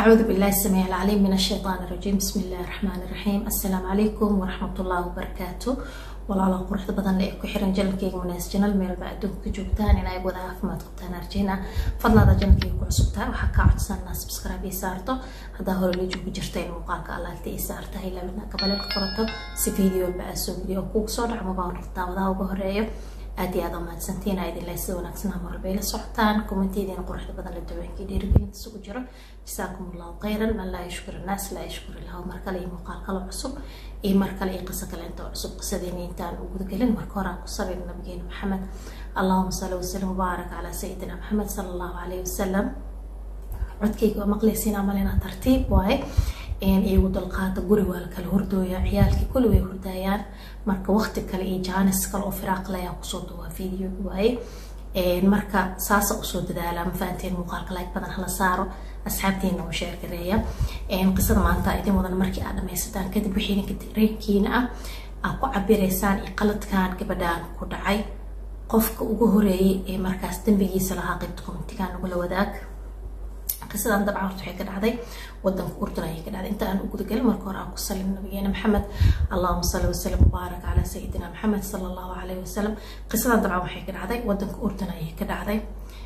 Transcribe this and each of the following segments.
أعوذ بالله السميع العليم من الشيطان الرجيم بسم الله الرحمن الرحيم السلام عليكم ورحمة الله وبركاته walaala quruxda badan ee ku xiran janalkeyga munaas janal meelba adduunka ka joogtaan in ay wada caafimaad qabtaan arjeyna fadlaada janalkeyga ku cusubtaa waxaa kaa codsanaa subscribe ii saarto haddaa hore la joogi jirta in muuqaalka alaagta ii saarta ilaabina gabalelka qorato si video walba aa soo geliyo oo kugu soo dhac mabaa noqotaa wadaha uga horeeyo aad iyo aad mahadsantiin aa idin leh sida wanaagsan ama walba ila socotaan kommentidiina quruxda badan la daweenkii dhiirigelinta isugu jiro jasaakum allahu khayran man laa yashkur annaas laa yashkur illahu mar kale iyo muuqaal kale cusub iyo mar kale iyo qiso kale inta cusub qisadeena intaan u gudagelin marka hore aan ku sabir nabigeena maxamed allahuma salli wasalim wabaarak calaa sayidina maxamed sala allahu calayhi wasalam codkayga waa maqlaysiin amalena tartiib waaye iyagu dalqaada guri waa la kala hordooya ciyaalkii kulli way hurdaayaan marka waqti kale iyo jaanis kale oo firaaqle ayaa kusoo duwaa video waaye marka saasa usoo dadaala ma fahanteen muuqaalka like badan hala saaro asxaabteena oo sheer gareeya qisada maanta idin wadan markii aad dhamaysataan kadib wixii ninka dareenkiina ah aad ku cabiraysaan iyo qaladkan gabadhaan ku dhacay qofka ugu horeeyay ee markaas dembigiisa lahaa qaybta komitigaan nagula wadaag qisadan dabcan horta waxay ka dhacday wadanka urdun ayay ka dhacday inta aan u gudagelin marka hore aan ku salim nabigeena maxamed allahuma salli wasalam wabaarak calaa sayidina maxamed sala allahu calayhi wasalam qisadan dabcan waxay ka dhacday wadanka urdun ayay ka dhacday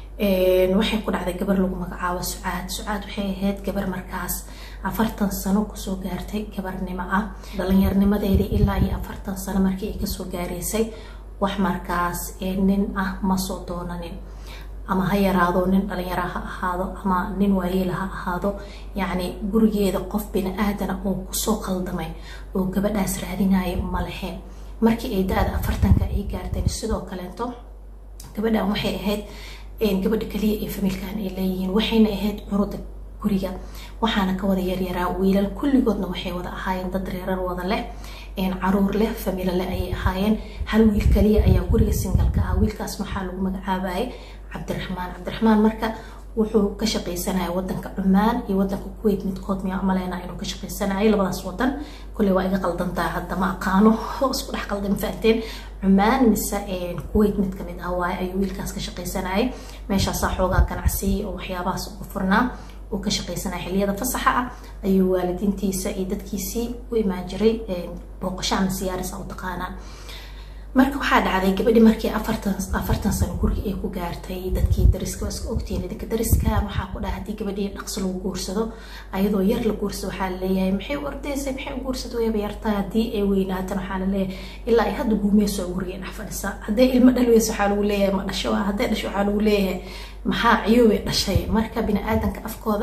waxay ku dhacday gabar lagu magacaabo sucaad sucaad waxay ahayd gabar markaas afartan sano kusoo gaartay gabarnimo ah dhalinyarnimadeedii ilaa iyo afartan sano markii ay kasoo gaaraysay wax markaas nin ah ma soo doonanin ama ha yaraado nin dhalinyaro ha ahaado ama nin waayeel ha ahaado yacni gurigeeda qof bini aadana oo kusoo qaldamay oo gabadhaas raadinaya ma lahayn markii ay da-da afartanka ay gaarteen sidoo kaleeto gabadhan waxay ahayd gabadha kaliya ee famiilkan ay leeyihiin waxayna ahayd curuda guriga waxaana ka wada yaryaraa wiilal kulligoodna waxay wada ahaayeen dad reerar wada leh caruur leh famiilo leh ayay ahaayeen hal wiil kaliya ayaa guriga singalka ah wiilkaas waxaa lagu magacaabayay cabdiraxmaan cabdiraxmaan marka wuxuu ka shaqaysanaya wadanka cumaan iyo wadanka kuwait midkood miyaa maleyna inuu ka shaqaysanayay labadaas wadan kulley waa iga qaldantaa hadda ma aqaano isku dhex qaldan fahanteen cumaan mise kuwait mid kamid ah waaye ayuu wiilkaas ka shaqaysanayay meeshaasaa xoogaa ganacsiya oo waxyaabahaas ugu furnaa uu ka shaqaysanaya xiliyada fasaxa ah ayuu waalidiintiisa iyo dadkiisii u imaan jiray booqasho ama siyaarisa u taqaanaan marka waxaa dhacday gabadhi markii afartan afartan sano guriga ay ku gaartay dadkii dariska waa iska ogtihiin idinka dariska waxaa ku dhaha haddii gabadhii dhaqso lagu guursado ayadoo yar la guursado waxaa laleeyahay maxay u ordaysay maxay u guursado wayaba yartaa haddii ay weynaatan waxaa laleeyahay ilaa ay hadda guumeyso guriga dhex fadhisa hadday ilmo dhalweyso waxaa lagu leeyahay ma dhasho hadday dhasho waxaa lagu leeyahay maxaa ciyoobay dhashay marka bini aadanka afkooda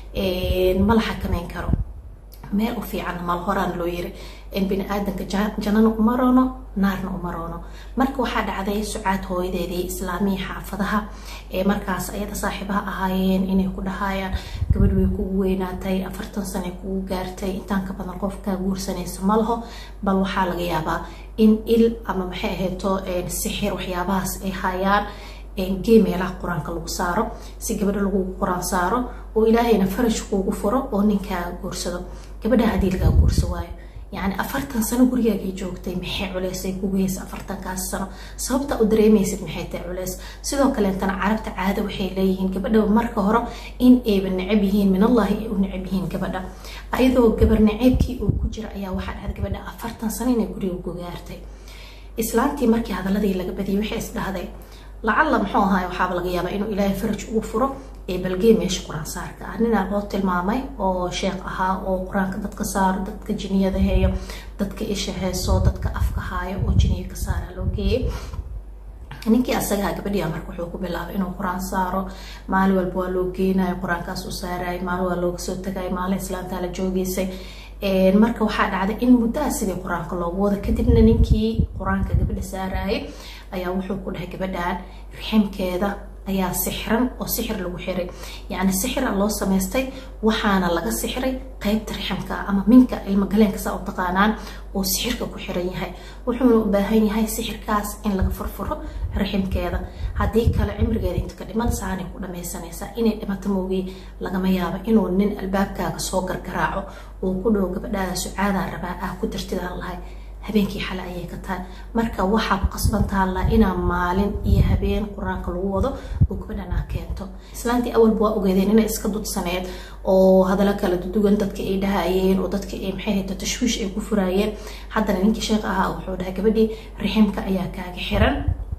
ma la xakameyn karo meel u fiicanna mal horaan loo yiri bini aadanka janana uma roono naarna uma roono marka waxaa dhacday sucaad hooyadeedii islaamihii xaafadaha ee markaas ayada saaxiibaha ahaayeen inay ku dhahayaan gabadh way kugu weynaatay afartan sanay kugu gaartay intaan ka badan qofkaa guursanaysa ma laho bal waxaa laga yaabaa in il ama maxay ahayto sixir waxyaabahaas ay hayaan gee meelaha qur-aanka lagu saaro si gabadha lagu qur-aan saaro oo ilaahayna farash kuugu furo oo ninkaaga guursado gabadha haddii lagaa guurso waayo yacni afartan sano gurigaagay joogtay maxay culeysay kugeysa afartankaas sano sababta u dareemaysid maxay tahay culeys sidoo kaleetana carabta caado waxay leeyihiin gabadha marka hore in ayba necab yihiin min allahi ay u necab yihiin gabadha ayadoo gabar naceebkii uu ku jira ayaa waxaa dhacday gabadha afartan sano inay guriga ku gaartay islaantii markii hadaladii laga badiyay waxay is dhahday lacalla muxuu ahaay waxaaba laga yaabaa inuu ilaahay faraj ugu furo ee balgee meesha qur-aan saarka ah ninaa loo tilmaamay oo sheekh ahaa oo qur-aanka dadka saaro dadka jiniyada heeyo dadka isha heeso dadka afka haayo oo jiniya ka saara loo geeyay ninkii asagaha gabadhiya marka wuxuu ku bilaabay inuu qur-aan saaro maalin walba waa loo geenayo qur-aankaas u saarayay maalin waa looga soo tagay maalin islaamtaa la joogeysay marka waxaa dhacday in muddaha sidii qur-aanka loogu wado kadibna ninkii qur-aanka gabadha saarayay ayaa wuxuu ku dhahay gabadhan riximkeeda ayaa sixran oo sixir lagu xiray yacni sixira loo samaystay waxaana laga sixray qeybta riximka ama minka ilmagaleenka saa u taqaanaan oo sixirka ku xiran yahay wuxuuna u baahan yahay sixirkaas in laga furfuro riximkeeda haddii kale cimrigeeda inta ka dhiman saanay ku dhamaysanaysaa inay dhimato moogii lagama yaabo inuu nin albaabkaaga soo gargaraaco uu ku dhow gabadhaada sucaadaan rabaa ah ku dartidaan lahay habeenkii xale ayay ka tahay marka waxaa ku qasban taalla inaa maalin iyo habeen qur-aanka lagu wado oo gabadhan aa keento islaantii awalba waa ogeedeen inay iska dudsaneed oo hadalo kala dudugan dadka ay dhahayeen oo dadka ay maxay hayto tashwiish ay ku furaayeen haddana ninkii sheekh ahaa wuxuu dhahay gabadhii riximka ayaa kaaga xiran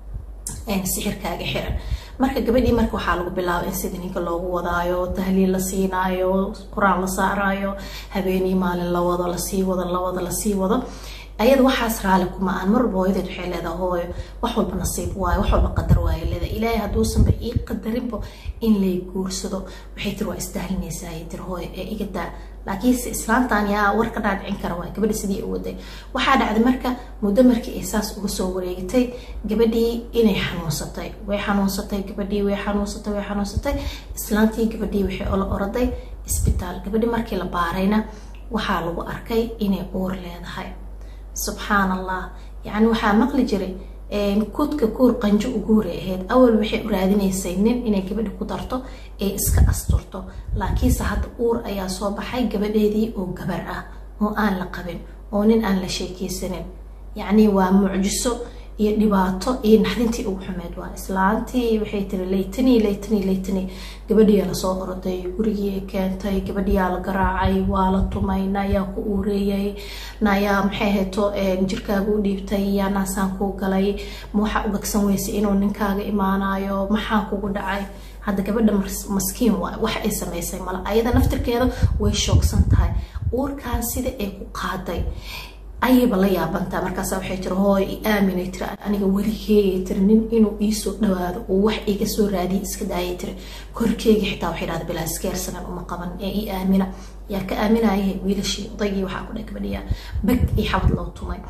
sixirkaaga xiran marka gabadhii marka waxaa lagu bilaabay in sida ninka loogu wadaayo tahliil la siinaayo qur-aan la saaraayo habeenii maalin la wado lasii wado la wado lasii wado ayada waxaas raali kuma aan mar walba hooyadeed waxay leedahay hooyo wax walba nasiib waayo wax walba qadar waayo leedahay ilaahay hadduusanba ii qadarinba in lay guursado waxay tiri waa isdahlinaysaa ay tiri hooyo ee iga daa laakiinse islaantan yaa war ka dhaadhicin kara waay gabadha sidii u waday waxaa dhacday marka muddo markii ay saas uga soo wareegtay gabadhii inay xanuunsatay way xanuunsatay gabadhii way xanuunsatay way xanuunsatay islaantii gabadhii waxay ola oraday isbitaal gabadhii markii la baarayna waxaa lagu arkay inay uur leedahay subxaan allah yacni waxaa maqli jiray kudka kuur qanjo uguuray ahayd awal waxay u raadinaysay nin inay gabadhi ku darto ee iska asturto laakiinse hadda uur ayaa soo baxay gabadheedii oo gabar ah oo aan la qabin oo nin aan la sheekeysanin yacni waa mucjiso iyo dhibaato iyo naxdintii ugu xumeed waa islaantii waxay tiri laytani laytani laytani gabadhiyaa lasoo oroday gurigii keentay gabadhiyaa la garaacay waa la tumay naayaa ku uureeyay naayaa maxay hayto jirkaaga u dhiibtay yaa naasaan kuu galay ma waxaa ugagsan weysay inuu ninkaaga imaanayo maxaa kugu dhacay hadda gabadha maskiin waay wax ay samaysay male ayada naftirkeeda way shoogsan tahay uurkaan sida ay ku qaaday ayayba la yaabantaa markaasa waxay tiri hooy i aaminay tiri aniga weligeegay tiri nin inuu iisoo dhawaado oo wax iga soo raadiya iska daayay tiri korkeyga xitaa waxay dhahda bilaa iskeersanan uma qaban ee i aamina yaa ka aaminaya wiilashii odaygii waxaa ku dheh gabadhiyaa beg iyo xabad loo tumay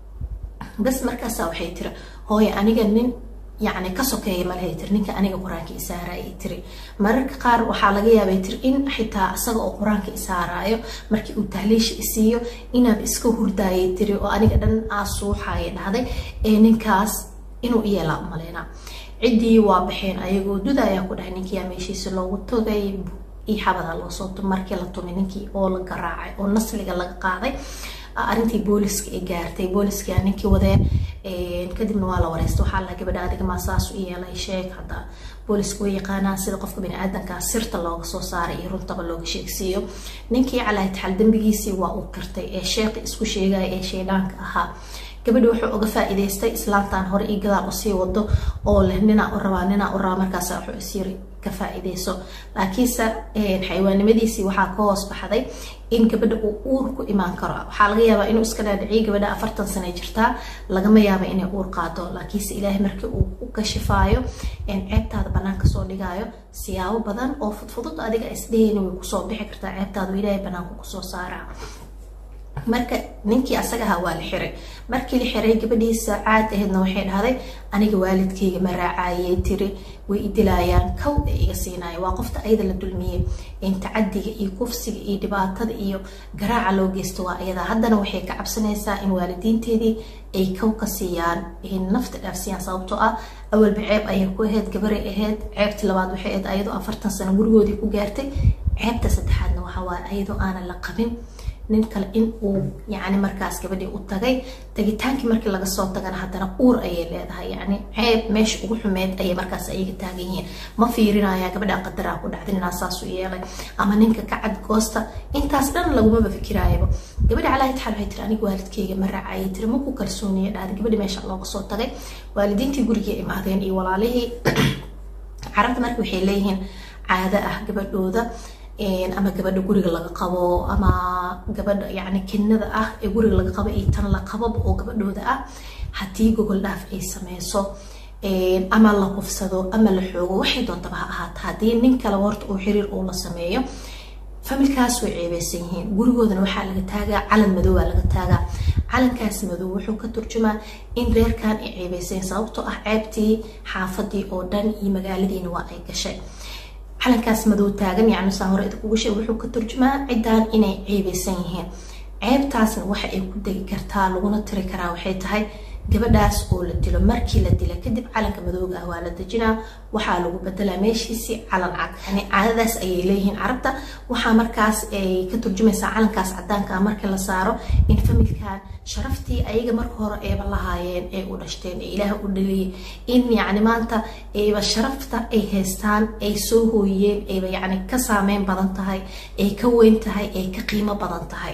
bas markaasa waxay tiri hooy aniga nin yacni ka sokeeya malahay tiri ninka aniga qur-aanka isaaraya tiri mararka qaar waxaa laga yaabay tiri in xitaa isaga oo qur-aanka isaaraayo markii uu tahliisha isiiyo inaan iska hurdaayay tiri oo aniga dhan aasuuxaya dhahday ee ninkaas inuu iyeelaa umaleynaa ciddii waa baxeen ayagoo duda ayaa ku dhahay ninkiyaa meeshiisa loogu togay iyo xabada loosoo tum markii la tumay ninkii oo la garaacay oo nasliga laga qaaday arrintii booliska ay gaartay booliska ninkii wadeen kadibna waa la wareysta waxaa la gabadha adiga maa saas u yeelay sheeg hadda booliska way yaqaanaan sida qofka baniaadanka sirta looga soo saaray iyo runtaba looga sheegsiiyo ninkii calaaytaxal dembigiisii waa uu kirtay ee sheeqi isku sheegaya ee shaydhaanka ahaa gabadhi wuxuu uga faa-iideystay islaantan hore iyo gadaal usii wado oo leh ninaa u rabaa ninaa u rabaa markaas wuxuu isyiri ka faa-iideyso laakiinse xayawaannimadiisii waxaa ka hoos baxday in gabadha uu uur ku imaan karo waxaa laga yaabaa inuu iska dhaadhiciyo gabadha afartan sane jirtaa lagama yaaba inay uur qaado laakiinse ilaahay markii uu u kashifaayo ceebtaada banaanka soo dhigaayo siyaabo badan oo fudfudud adiga isdheheyna way kusoo bixi kartaa ceebtaada ilaahay banaanka kusoo saaraa marka ninkii asaga ahaa waa la xiray markii la xiray gabadhiisa caad aheedna waxay dhahday aniga waalidkayga ma raacayay tiri way idilaayaan kow ee iga siinaya waa qofta ayada la dulmiyey tacadiga iyo kufsiga iyo dhibaatada iyo garaaca loo geysto waa ayada haddana waxay ka cabsanaysaa in waalidiinteedii ay kow ka siiyaan nafta dhaafsiiyaan sababtoo ah awalba ceeb ayay ku ahayd gabaray ahayd ceebtii labaad waxay ahayd ayadoo afartan sano gurigoodii ku gaartay ceebta saddexaadna waxaa waaye ayadoo aanan la qabin nin kale in uu yacni markaas gabadhii u tagay tagitaankii markii laga soo tagana haddana uur ayay leedahay yacni ceeb meesha ugu xumeyd ayay markaas ayaga taagan yihiin ma fiirinaya gabadha qadaraa ku dhacday ninaa saas u yeelay ama ninka ka cad goosta intaas dhan lagumaba fikiraayaba gabadha calaahi taxal waxay tiri aniga waalidkeyga ma raacayay tiri ma ku kalsooniya dhahday gabadhi meesha looga soo tagay waalidiintii gurigii imaadeen iyo walaalihii carabta marka waxay leeyihiin caado ah gabadhooda ama gabadha guriga laga qabo ama gabadha yani kinada ah ee guriga laga qabo iyo tan la qababa oo gabadhooda ah haddii gogol dhaaf ay sameyso ama la qufsado ama la xoogo waxay doontaba ha ahaata haddii nin kale horta uu xiriir uu la sameeyo familkaas way ceebeysan yihiin gurigoodana waxaa laga taagaa calan madowaa laga taagaa calankaas madow wuxuu ka turjumaa in reerkan ay ceebeysayen sababtoo ah ceebtii xaafadii oo dhan iyo magaaladiina waa ay gashay calankaas madow taagan yacni saa hore idinkugu sheeg wuxuu ka turjumaa ciddaan inay ceebeysan yihiin ceebtaasna waxa ay ku degi kartaa laguna tiri karaa waxay tahay gabadhaas oo la dilo markii la dila kadib calanka madooga ah waa la dejinaa waxaa lagu bedelaa meeshiisi calan cad yani caadadaas ayay leeyihiin carabta waxaa markaas ay ka turjumaysaa calankaas cadaanka ah marka la saaro in familkan sharaftii ayaga marka hore eeba lahaayeen ay u dhashteen ee ilaah u dhaliyay in yacni maanta ayba sharafta ay haystaan ay soo hooyeen ayba yacni ka saameyn badan tahay ay ka weyn tahay ay ka qiimo badan tahay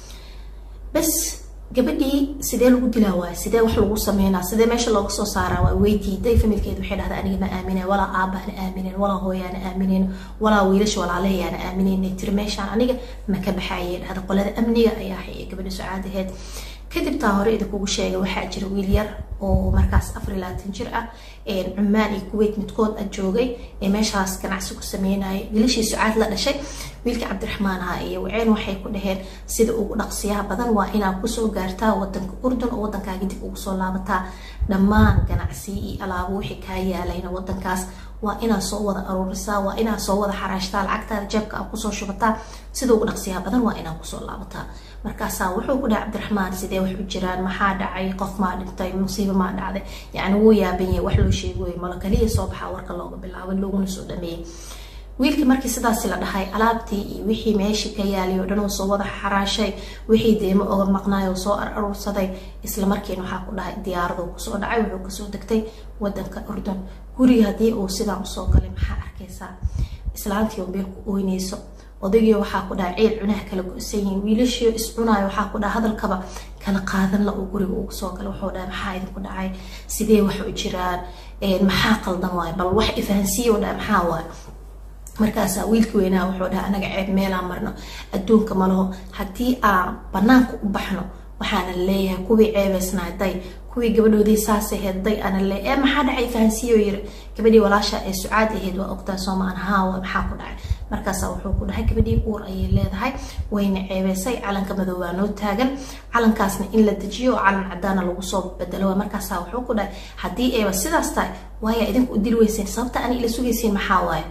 bas gabadhii sidee lagu dilaa waay sidee wax lagu sameynaa sidee meesha looga soo saaraa waa way diiday familkeed waxay dhahdaa aniga ma aaminen walaa aabahana aaminen walaa hooyaana aaminen walaa wiilasha walaalahayaana aaminen tiri meeshaan aniga ma ka baxaayay dhahda qolada amniga ayaa hayay gabadha sucaadaheed kadib taa hore idinkugu sheegay waxaa jira wiil yar oo markaas afar iyo labaatan jir ah cumaan iyo kuweyt midkood a joogay ee meeshaas ganacsi ku sameynayay wiilashii sucaad la dhashay wiilka cabdiraxmaan aha iyo waceen waxay ku dhaheen sida ugu dhaqsiyaha badan waa inaad kusoo gaartaa wadanka urdun oo wadankaaga dib ugu soo laabataa dhammaan ganacsi iyo alaabo wixii kaa yaalayna wadankaas waa inaad soo wada aruurisaa waa inaad soo wada xaraashtaa lacagtaada jeebka aad kusoo shubataa sida ugu dhaqsiyaha badan waa inaad kusoo laabataa markaasaa wuxuu ku dhahay cabdiraxmaan sidee wax u jiraan maxaa dhacay qof maa dhintay musiibo maa dhacday yacni wuu yaaban yahay wax loo sheegoy malo kaliya soo baxaa warka looga bilaabay looguna soo dhameeyey wiilkii markii sidaasi la dhahay alaabtii iyo wixii meeshii ka yaalay oo dhan uu soo wada xaraashay wixii deemo oga maqnaay oo soo aruursaday isla markiina waxaa ku dhahay diyaaraduu kusoo dhacay wuxuu kasoo degtay wadanka urdun guriga haddii uu sidaan usoo galay maxaa arkaysaa islaantii oo meel ku ooynayso odaygii waxaa ku dhaha ceel cunaha kala go-san yihiin wiilashii iscunaayo waxaa ku dhaha hadalkaba kala qaadan la uu guriga ugu soo galay wuxuu dhahay maxaa idinku dhacay sidee wax u jiraan maxaa qaldan waayo bal wax ifahansiiya u dhahay maxaa waayo markaasaa wiilkii weynaa wuxuu dhaha anaga ceeb meelaan marno adduunka malaho haddii aan banaanka u baxno waxaana leeyahay kuwii ceebeysnaa day kuwii gabadhoodii saas ahayd day ana le ee maxaa dhacay fahansiiyo yiri gabadhii walaasha ee sucaad ahayd waa ogtaa soomaan haawa maxaa ku dhacay markaasaa wuxuu ku dhahay gabadhii uur ayay leedahay wayna ceebeysay calanka madoobaa noo taagan calankaasna in la dejiyo oo calan cadaana lagu soo bedelo markaasaa wuxuu ku dhahay haddii eeba sidaas tahay waaya idinku u dili weyseen sababta ani ila sugaysiin maxaa waaye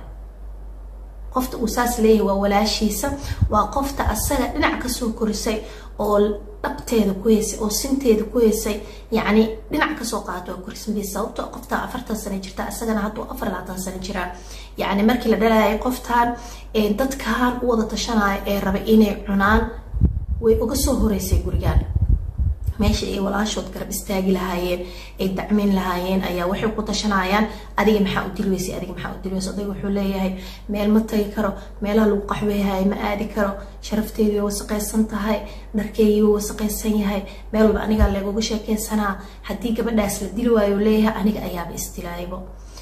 qofta uu saas leeyahay waa walaashiisa waa qofta asaga dhinac kasoo korisay oo dhabteeda ku heysay oo sinteeda ku heysay yacni dhinac kasoo qaato waa korismadiisa sababto qofta afartan sano jirta isagana hadduu afar labaatan sano jiraa yacni markii la dhalayay qoftan dadkan u wada tashanayo ee raba inay cunaan way uga soo horeysay gurigaan meesha ay walaashood garab istaagi lahaayeen ay dacmeyn lahaayeen ayaa waxay ku tashanayaan adiga maxaa u dilweysay adiga maxaa u dilweysay odayga wuxuu leeyahay meel ma tagi karo meelaha lagu qaxweeyahay ma aadi karo sharafteedii way wasaqaysan tahay dharkeygii way wasaqaysan yahay meel walba anigaa leeguga sheekeysanaa haddii gabadhaas la dili waayo leeyahay aniga ayaaba isdilaaybo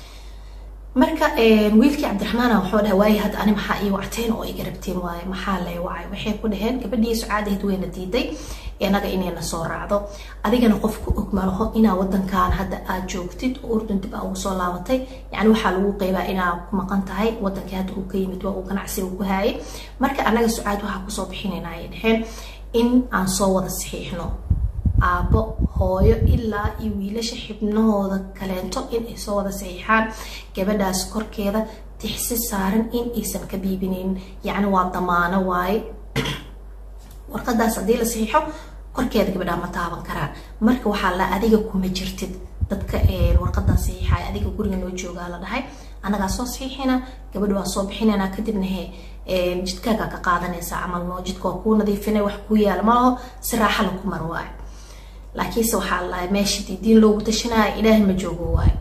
marka wiilkii cabdiraxmaana wuxuu dhahay waaye hadda ani maxaa ii wacteen oo iga rabteen waaye maxaa lay wacay waxay ku dhaheen gabadhii sucaadahayd wayna diiday inaga inayna soo raacdo adigana qofku og malaho inaa wadankan hadda aad joogtid oo urdun dib aa ugu soo laabatay yacni waxaa lagu qeybaa inaa ku maqan tahay wadankii hadda uu ka yimid waa uu ganacsiga ku haayay marka annaga sucaad waxaa kusoo bixinayna ayay dhaheen in aan soo wada saxiixno aabbo hooyo ilaa iyo wiilasha xibnahooda kaleento in ay soo wada saxiixaan gabadhaas korkeeda tixsi saaran in aysan ka biibinaynin yacni waa damaano waaye warqadaas haddii la saxiixo korkeeda gabadhaa ma taaban karaan marka waxaa la adiga kuma jirtid dadka warqadan saxiixaya adiga guriga noo joogaa la dhahay annagaa soo saxiixina gabadha waa soo bixinayna kadibna he jidkaagaa ka qaadanaysaa camal noo jidka waa kuu nadiifinay wax kuu yaala malaho si raaxa laku mar waayo laakiinse waxaa lahay meesha diin loogu tashanaya ilaahay ma joogo waayo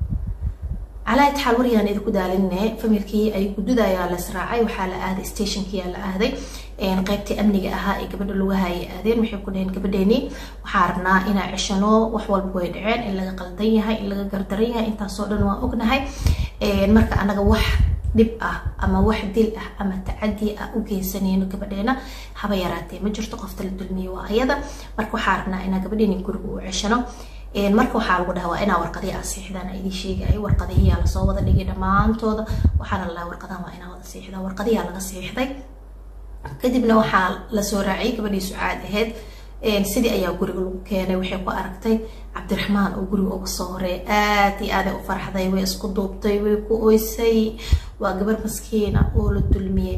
calaa itixaal waryaan idinku daalinne familkii ay gududayaa la israacay waxaa la aaday stationkiyaa la aaday qaybtii amniga ahaa ee gabadha lugaha ay aadeen waxay ku dhaheen gabadheeni waxaa rabnaa inaa ceshano wax walba way dhaceen in laga qaldan yahay in laga gardaran yahay intaasoo dhan waa ognahay marka anaga wax dhib ah ama wax dil ah ama tacadi ah u geysanayno gabadheena haba yaraatee ma jirto qofta la dulmiye waa ayada marka waxaa rabnaa inaa gabadheeni guriga u ceshano marka waxaa lagu dhaha waa inaa warqadihi aa siixdaan idin sheegaya warqadihiyaa lasoo wada dhigay dhammaantooda waxaana lalaha warqadahan waa inaa wada siixdaa warqadihiyaa laga siixday kadibna waxaa lasoo raaciyay gabadhii sucaad ahayd sidii ayaa guriga lagu keenay waxay ku aragtay cabdiraxmaan oo guriga uga soo horeey aad iyo aaday u farxday way isku duubtay way ku oysay waa gabar maskiina oo la dulmiyey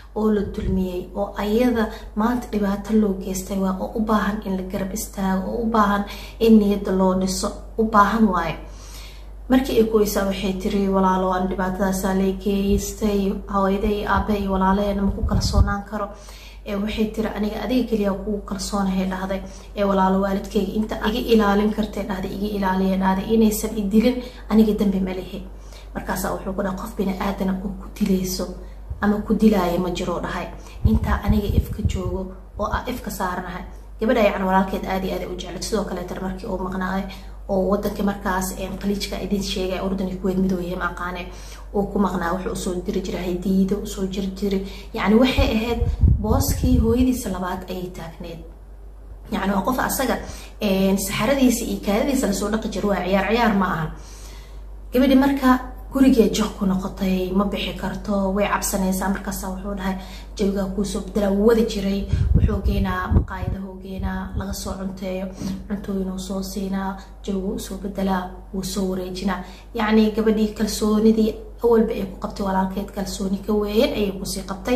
oo la dulmiyey oo ayada maanta dhibaato loo geystay waa oo u baahan in la garab istaago oo u baahan in niyadda loo dhiso u baahan waayo markii ay kuweysaa waxay tiri walaalo aan dhibaatadaasaa lay geystay hawayda iyo aabe iyo walaalaheena ma ku kalsoonaan karo waxay tiri aniga adiga keliya kugu kalsoonahay dhahday ee walaalo waalidkayga inta iga ilaalin kartay dhahday iga ilaaliya dhahday inaysan i dilin aniga dambi ma lihi markaasaa wuxuu ku dhahay qof bini aadana oo ku dilayso ama ku dilaayo ma jiro dhahay intaa aniga ifka joogo oo ah ifka saaranahay gabadha yacan walaalkeed aad iyo aad u jeclay sidoo kaleetan markii uu maqnaaday oo wadanka markaas qaliijka idin sheegay urdani kuweed midooyahay maaqaane uu ku maqnaa wuxuu usoo diri jiray hadiido usoo jiri jiray yacni waxay ahayd booskii hooyadiisa labaad ayay taagneed yacni waa qof asaga saxaradiisa iyo kaadadiisa lasoo dhaqi jiro waa ciyaar ciyaar ma ahan gabadhi marka gurigee joq ku noqotay ma bixi karto way cabsanaysaa markaasa wuxuu dhahay jawigaa kuusoo bedelaa wuu wadi jiray wuxuu geenaa maqaayadahuu geenaa laga soo cunteeyo cuntooyinuu soo siinaa jawigu usoo bedelaa wuu soo wareejinaa yacni gabadhii kalsoonidii awalba ay ku qabtay walaalkeed kalsooni ka weeyeen ayay kusii qabtay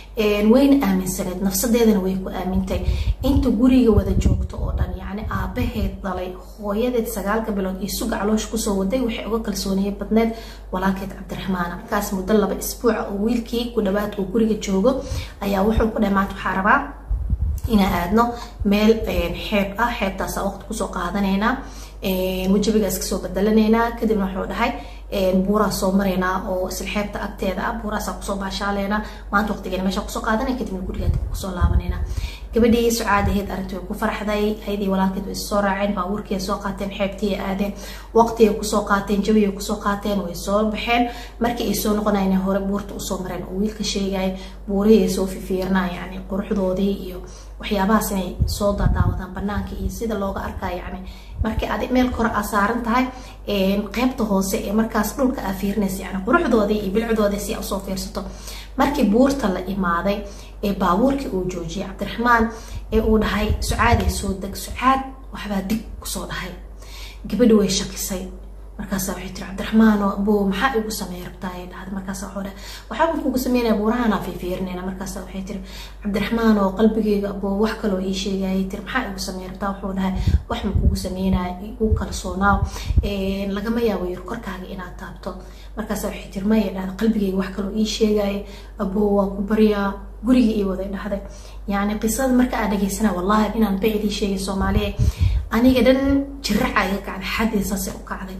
wayna aaminsaneed nafsadeedana way ku aamintay inta guriga wada joogto oo dhan yacni aabaheed dhalay hooyadeed sagaalka bilood iyo suga caloosh kusoo waday waxay uga kalsooniye badneed walaalkeed cabdiraxmaana markaas muddo laba isbuuca oo wiilkii ku dhawaad uu guriga joogo ayaa wuxuu ku dhahay maanta waxaa rabaa inaan aadno meel xeeb ah xeebtaasa waqti kusoo qaadanaynaa wajabigaas kasoo badalanaynaa kadibna wuxuu dhahay buuraa soo maraynaa oo isla xeebta agteeda ah buuraasaa kusoo baashaaleynaa maanta waqtigeena meesha kusoo qaadanay kadibna gurigeed kusoo laabanaynaa gabadhii sucaadaheed arrintii way ku faraxday ayadii walaalkeed way soo raaceen baabuurkii soo qaateen xeebtii aadeen waqtigay kusoo qaateen jabiyay kusoo qaateen way soo baxeen markii ay soo noqonayeen hore buurta usoo mareen oo wiilka sheegaya buurihii ay soo fifiirnaa yacni quruxdoodii iyo waxyaabahaas inay soo daadaawadaan banaanka iyo sida looga arkaa yacni markii adi meel kore aa saaran tahay qeybta hoose ee markaas dhulka aa fiirinaysa yani quruxdoodii iyo bilcdoodii si aa usoo fiirsato markii buurta la imaaday ee baabuurkii uu joojiyay cabdiraxmaan ee uu dhahay sucaadee soo deg sucaad waxbaa dig kusoo dhahay gabadhi way shakisay markaasa waxay tiri cabdiraxmaano aboo maxaa igu sameey rabtaa ay dhahday markaasa wuxuu dhahay waxaabaan kugu sameynaya buurahanaa fiifiirinayna markaasa waxay tiri cabdiraxmaan oo qalbigeyga aboo wax kaloo ii sheegayay tiri maxaa igu sameey rabtaa wuxuu dhahay wax ma kugu sameynaya igu kalsoonaaw lagama yaabo yir korkaaga inaad taabto markaasa waxay tiri maya dhahday qalbigeyga wax kaloo ii sheegaya aboo waa ku baryaa guriga ii waday dhahday yacni qisada marka aan dhageysana wallahi inaan bacdii sheegay soomaaliya aniga dhan jiraca iga kacday xaddii saase u kacday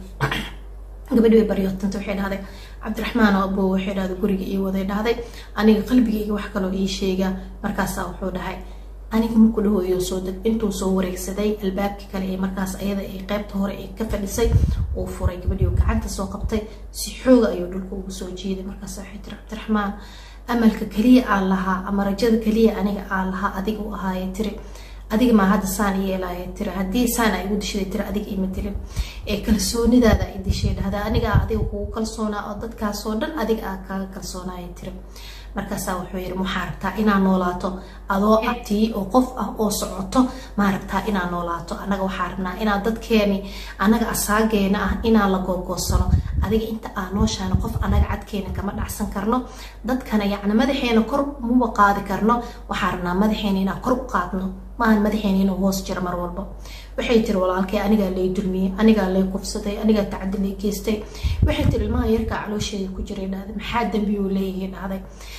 gabadhi way baryootanta waxay dhahday cabdiraxmaan oo aboo waxay dhahday guriga ii waday dhahday aniga qalbigayga wax kaloo ii sheega markaasaa wuxuu dhahay aniga maku dhahooyo soo deg intuu soo wareegsaday albaabkii kale ee markaas ayada ay qeybta hore ay ka fadhisay uu furay gabadhii oo gacanta soo qabtay si xooga ayuu dhulka ugu soo jiiday markaas waxay tiri cabdiraxmaan amalka keliya aan lahaa ama rajada keliya aniga aan lahaa adiga u ahaaye tiri adiga maa hadda saan yeelaya tiri haddii saan a igu dishaday tiri adiga ima dilin ee kalsoonidaada i dishay dhahda aniga adiga kugu kalsoonaa oo dadkaasoo dhan adiga aa kaaga kalsoonaya tiri markaasaa wuxuu yidhi waxaa rabtaa inaa noolaato adoo abtii oo qof ah oo socoto maa rabtaa inaa noolaato annaga waxaa rabnaa inaa dadkeeni annaga asaageena ah inaa la googoosano adiga inta aa nooshaana qof annaga cadkeena kama dhacsan karno dadkana yacni madaxeena kor muba qaadi karno waxaa rabnaa madaxeena inaa kor u qaadno maahan madaxeena inuu hoos jiro mar walba waxay tiri walaalkay anigaa lay dulmiyey anigaa lay kufsaday anigaa tacadi lay geystay waxay tiri ilmaha yarkaa caloosheeda ku jiray dhahday maxaa dambiyuu leeyahay dhahday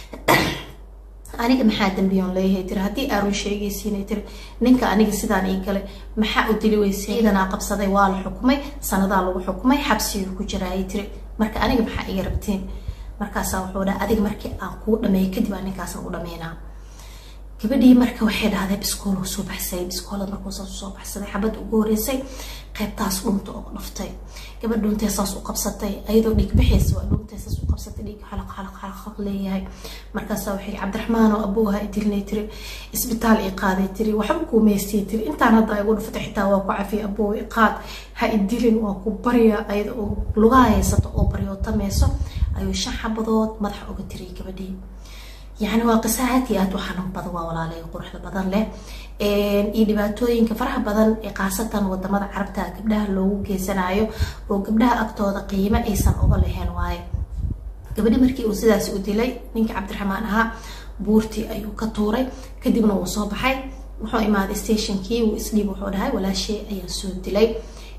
aniga maxaa dambiyoon leeyahay tiri haddii aarun sheegaysiinay tiri ninka aniga sidaan ii galay maxaa u dili weysay ciidanaa qabsaday waa la xukumay sanadaa lagu xukumay xabsigii ku jiraayay tiri marka aniga maxaa iga rabtiin markaasaa wuxuu dhaha adiga markii aan kuu dhameeyo kadib aan ninkaasan u dhameynaa gabadhii marka waxay dhahday biskool soo baxsay biskoolad markuu saas usoo baxsaday xabadda ugu horeysay qaybtaas dhunta oo dhaftay gabadh dhuntee saas u qabsatay ayadoo dhiig bixaysa waa dhuntee saas u qabsatay dhiig xalaq xalaq xalaq xalaq leeyahay markaasaa waxay cabdiraxmaan oo abooha i dilinay tiri isbitaal i qaaday tiri waxba kuu meystay tiri intaan hadda igu dhufatay xitaa waa ku cafiyay aboo i qaad ha i dilin waa ku barya ayada oo lugaha haysato oo baryootamayso ayuu shan xabadood madaxa uga tiriyay gabadhii yani waa qiso aad iyo aad u xanuun badan waa walaalay quruxda badan leh iyo dhibaatooyinka faraha badan ee khaasatan wadamada carabta gabdhaha loogu geysanayo oo gabdhaha agtooda qiimo aysan uga lahayn waaye gabadhi markii uu sidaas u dilay ninkii cabdiraxmaan ahaa buurtii ayuu ka tuuray kadibna wuu soo baxay wuxuu imaaday stationkii wuu isdhiib wuxuu dhahay walaashay ayaan soo dilay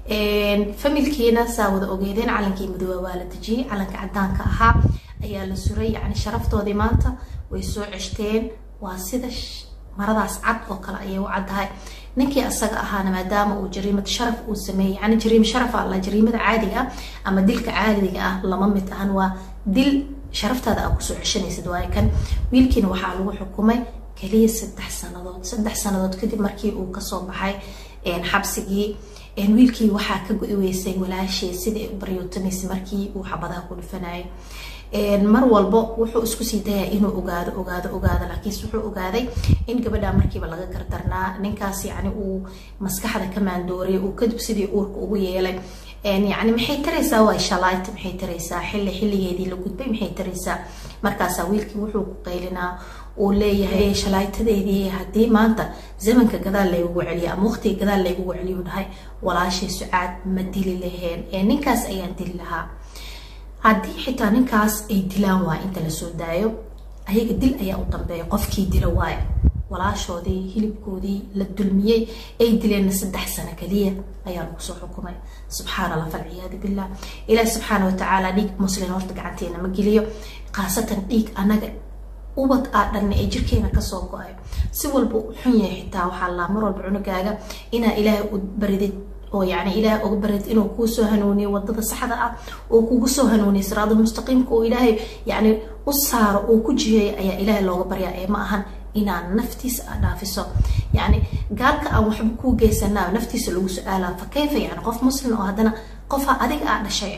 familkiina saa wada ogeedeen calankii madooba waa la dejiyey calanka cadaanka ahaa ayaa la suray yani sharaftoodii maanta way soo ceshteen waa sida maradaas cad oo kale ayay u caddahay ninkii asaga ahaana maadaama uu jariimad sharaf uu sameeyey yani jariim sharaf alla jariimada caadiga ah ama dilka caadiga ah lama mid ahan waa dil sharaftaada aa kusoo ceshanaysid waaye kan wiilkiina waxaa lagu xukumay kaliya saddex sanadood saddex sanadood kadib markii uu kasoo baxay xabsigii wiilkii waxaa ka go-i weysay walaashee sidai ay u baryootamaysa markii uu xabadaha ku dhufanayay mar walbo wuxuu isku sii dayaa inuu ogaado ogaado ogaado laakiinse wuxuu ogaaday in gabadha markiiba laga gardarnaa ninkaas yani uu maskaxda ka maandooriyay uu kadib sidii uurka ugu yeelay yani maxay taraysaa waa shalaayta maxay taraysaa xilli xilligeedii la gudbay maxay taraysaa markaasaa wiilkii wuxuu ku qaylinaa uu leeyahay shalaaytadeedii haddii maanta zamanka gadaal laygugu celiyo ama waqtiga gadaal laygugu celiyo dhahay walaashay sucaad ma dili laheen ee ninkaas ayaan dili lahaa haddii xitaa ninkaas ay dilaan waay inta lasoo daayo ayaga dil ayaa u dambeeya qofkii dila waaye walaashoodii hilibkoodii la dulmiyey ay dileenna saddex sano kaliya ayaa lagu soo xukumay subxaan allah falciyaadu billah ilaahi subxaana watacaala dhiig muslin horta gacanteena ma geliyo khaasatan dhiig anaga ubad aa dhanna ee jirkeena kasoo go-ay si walba u xun yahay xitaa waxaa laa mar walba cunugaaga inaa ilaahay u baridid oo yani ilaahay uga barid inuu kuu soo hanuuniyo wadada saxda ah oo kugu soo hanuuniyo siraadul mustaqiimka oo ilaahay yani u saaro oo ku jiheeya ayaa ilaahay looga baryaa ee ma ahan inaan naftiisa a dhaafiso yani gaalka aan waxba kuu geysanaa naftiisa lagu su-aalaa fa kayfa yani qof muslim oo haddana qofa adiga aa dhashay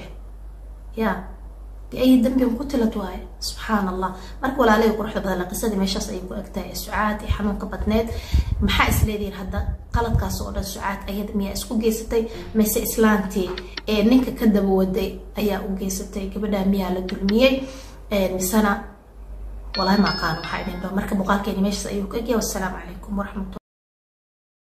ya biayi dambin qutilat waaye subxaan allah marka walaalahii quruxda badan qisadii meeshaas ayay ku egtahay sucaad ee xanuunka badneed maxaa isleedihiin hadda qaladkaas oo dhan sucaad ayada miyaa isku geysatay mise islaantii ee ninka ka daba waday ayaa u geysatay gabadha miyaa la dulmiyey misena walahi ma aqaano waxaa idin dho marka muuqaalkeeni meeshaas ayuu ku egyahay wassalaamu calaykum waraxmatullah